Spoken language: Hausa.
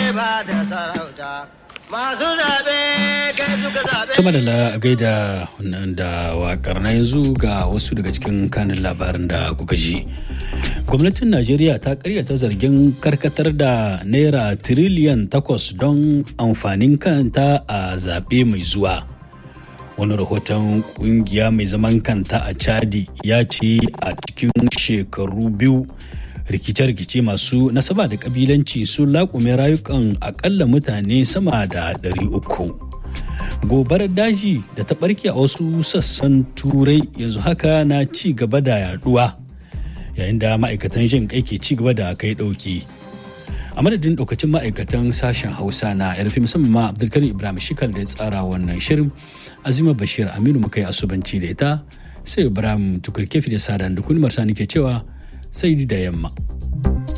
ba da sarauta masu zaɓe kai suka zaɓe. Tuma da gaida da wakar na yanzu ga wasu daga cikin kanin labarin da kuka ji. Gwamnatin Najeriya ta karyata zargin karkatar da naira tiriliyan takwas don amfanin kanta a zaɓe mai zuwa. Wani rahoton kungiya mai zaman kanta a Chadi ya ce a cikin shekaru biyu rikice-rikice masu nasaba da kabilanci sun laƙume rayukan akalla mutane sama da 300 gobarar daji da ta ɓarke a wasu sassan turai yanzu haka na ci gaba da yaduwa yayin da ma'aikatan jin kai ke ci gaba da kai ɗauki a madadin ɗaukacin ma'aikatan sashen hausa na yarfi musamman ma abdulkarim ibrahim shikal da ya tsara wannan shirin azima bashir aminu muka yi asubanci da ita sai ibrahim tukurkefi da sadan da kulmar sa ke cewa sai da yamma.